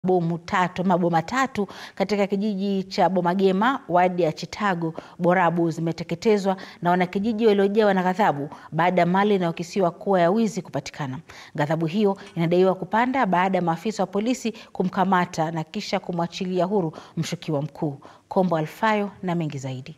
bomu tatu ama boma tatu katika kijiji cha Bomagema wadi ya Chitago Borabu zimeteketezwa na wanakijiji waliojawa na ghadhabu baada ya mali inayokisiwa kuwa ya wizi kupatikana. Ghadhabu hiyo inadaiwa kupanda baada ya maafisa wa polisi kumkamata na kisha kumwachilia huru mshukiwa mkuu. Kombo Alfayo na mengi zaidi.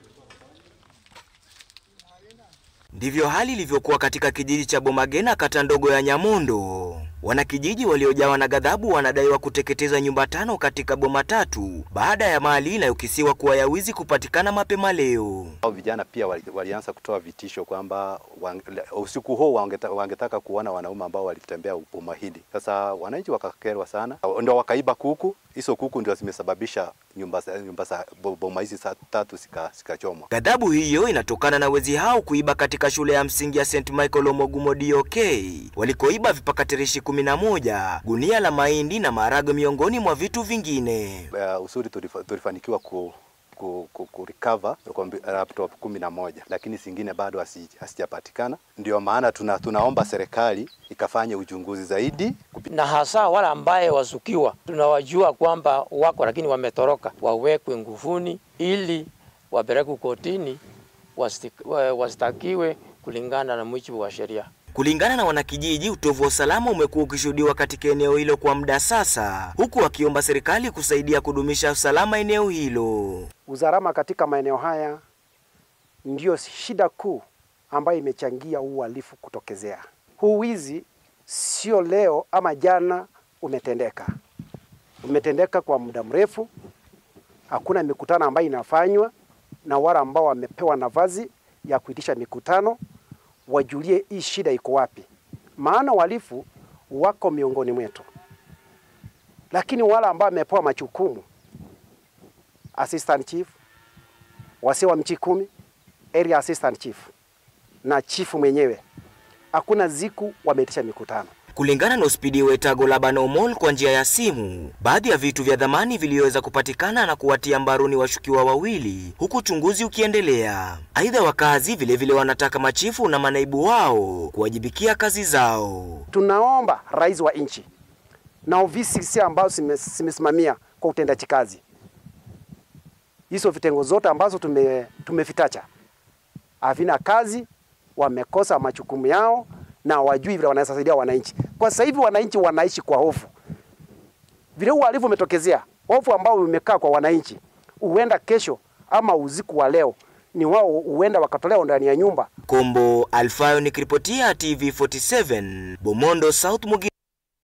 Ndivyo hali ilivyokuwa katika kijiji cha Bomagena kata ndogo ya Nyamondo. Wanakijiji waliojawa na ghadhabu wanadaiwa kuteketeza nyumba tano katika boma tatu baada ya mali inayokisiwa kuwa ya wizi kupatikana mapema leo. Hao vijana pia wali, walianza kutoa vitisho kwamba usiku huo wangetaka, wangetaka kuona wanaume ambao walitembea boma hili. Sasa wananchi wakakerwa sana, ndio wakaiba kuku. Hizo kuku ndio zimesababisha nyumba nyumba za boma hizi tatu zikachomwa. Ghadhabu hiyo inatokana na wezi hao kuiba katika shule ya msingi ya St Michael Omogumo DOK walikoiba vipakatirishi kumi na moja, gunia la mahindi na maharagwe miongoni mwa vitu vingine. Uh, usuri tulifanikiwa ku ku, ku, ku recover laptop kumi na moja lakini zingine bado hasijapatikana. Ndio maana tuna, tunaomba serikali ikafanye uchunguzi zaidi, na hasa wale ambaye wasukiwa tunawajua kwamba wako lakini wametoroka, wawekwe nguvuni ili wapelekwe kotini wasitakiwe kulingana na mujibu wa sheria. Kulingana na wanakijiji, utovu wa usalama umekuwa ukishuhudiwa katika eneo hilo kwa muda sasa, huku wakiomba serikali kusaidia kudumisha usalama eneo hilo. Usalama katika maeneo haya ndiyo shida kuu ambayo imechangia uhalifu kutokezea. Huu wizi sio leo ama jana umetendeka, umetendeka kwa muda mrefu. Hakuna mikutano ambayo inafanywa na wale ambao wamepewa nafasi ya kuitisha mikutano wajulie hii shida iko wapi, maana wahalifu wako miongoni mwetu, lakini wale ambao wamepewa majukumu, assistant chief, wasi wa mchi kumi, area assistant chief na chifu mwenyewe, hakuna ziku wameitisha mikutano. Kulingana na Uspidi Wetago Labano Mall kwa njia ya simu, baadhi ya vitu vya dhamani viliweza kupatikana na kuwatia mbaroni washukiwa wawili, huku uchunguzi ukiendelea. Aidha, wakazi vilevile vile wanataka machifu na manaibu wao kuwajibikia kazi zao. Tunaomba rais wa nchi na ofisi ambazo zimesimamia kwa utendaji kazi, hizo vitengo zote ambazo tume, tumevitacha havina kazi, wamekosa majukumu yao na wajui vile wanaweza saidia wananchi. Kwa sasa hivi wananchi wanaishi kwa hofu, vile uhalifu umetokezea, hofu ambao umekaa kwa wananchi, huenda kesho ama usiku wa leo ni wao huenda wakatolewa ndani ya nyumba. Kombo Alfayo nikiripotia TV47 Bomondo South Mugi